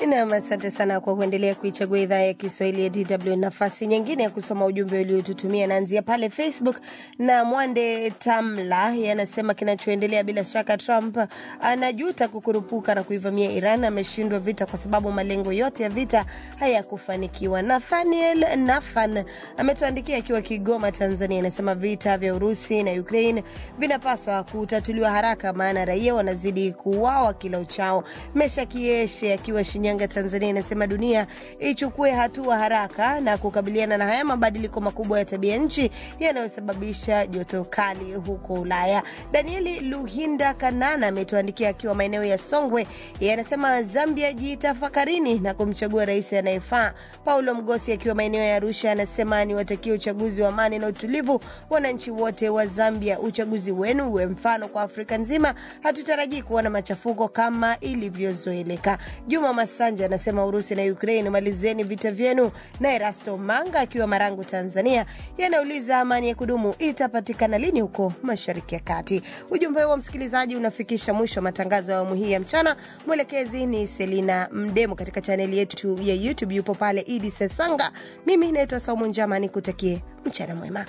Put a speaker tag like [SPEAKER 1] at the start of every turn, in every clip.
[SPEAKER 1] Nam, asante sana kwa kuendelea kuichagua idhaa ya Kiswahili ya DW. Nafasi nyingine ya kusoma ujumbe uliotutumia naanzia pale Facebook na Mwande Tamla yanasema kinachoendelea, bila shaka Trump anajuta kukurupuka na kuivamia Iran. Ameshindwa vita kwa sababu malengo yote ya vita hayakufanikiwa. Nathaniel Nathan ametuandikia akiwa Kigoma, Tanzania, anasema vita vya Urusi na Ukraine vinapaswa kutatuliwa haraka, maana raia wanazidi kuuawa kila uchao. Mesha Kieshe akiwa Shinyanga, Tanzania, inasema dunia ichukue hatua haraka na kukabiliana na haya mabadiliko makubwa ya tabia nchi yanayosababisha joto kali huko Ulaya. Danieli Luhinda Kanana ametuandikia akiwa maeneo ya Songwe, yeye anasema Zambia jitafakarini na kumchagua rais anayefaa. Paulo Mgosi akiwa maeneo ya Arusha anasema ni watakia uchaguzi wa amani na utulivu wananchi wote wa Zambia. Uchaguzi wenu uwe mfano kwa Afrika nzima, hatutarajii kuona machafuko kama ilivyozoeleka. Juma Masanja anasema Urusi na Ukraine, malizeni vita vyenu. Na Erasto Manga akiwa Marangu, Tanzania, yanauliza amani ya kudumu itapatikana lini huko Mashariki ya Kati. Ujumbe huo msikilizaji unafikisha mwisho wa matangazo ya awamu hii ya mchana. Mwelekezi ni Selina Mdemo, katika chaneli yetu ya YouTube yupo pale Idi Sesanga. Mimi naitwa Saumu Njama, nikutakie mchana mwema.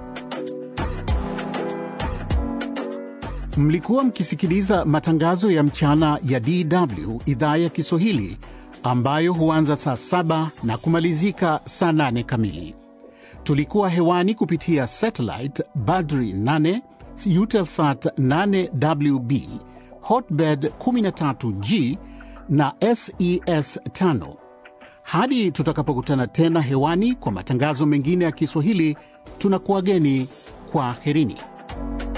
[SPEAKER 2] Mlikuwa mkisikiliza matangazo ya mchana ya DW idhaa ya Kiswahili ambayo huanza saa saba na kumalizika saa nane kamili. Tulikuwa hewani kupitia satellite Badri 8 Eutelsat 8WB Hotbird 13G na SES 5. Hadi tutakapokutana tena hewani kwa matangazo mengine ya Kiswahili, tunakuwageni kwa herini.